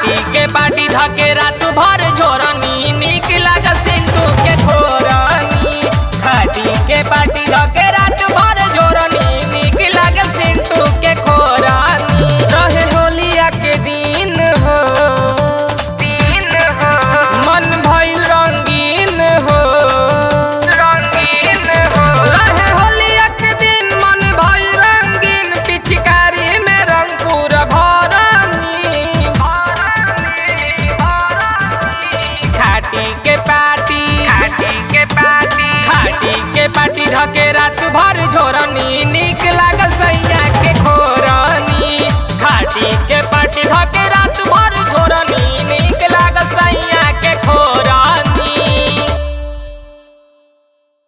खाटी के पाटी धके रात भर झोरनी निक लागल सिंधु के खोरनी खाटी के पाटी धके रात भर झोरनी निक लागल सिंधु के खोरनी रहे होलिया के दिन हो दिन हो मन भइल रंगीन हो रंगीन हो रहे होलिया के दिन मन भइल रंगीन पिचकारी में रंग पूरा भरनी खाटी के पाटी खाटी के पाटी खाटी के पाटी धके रात भर झोरनी निक लागल सही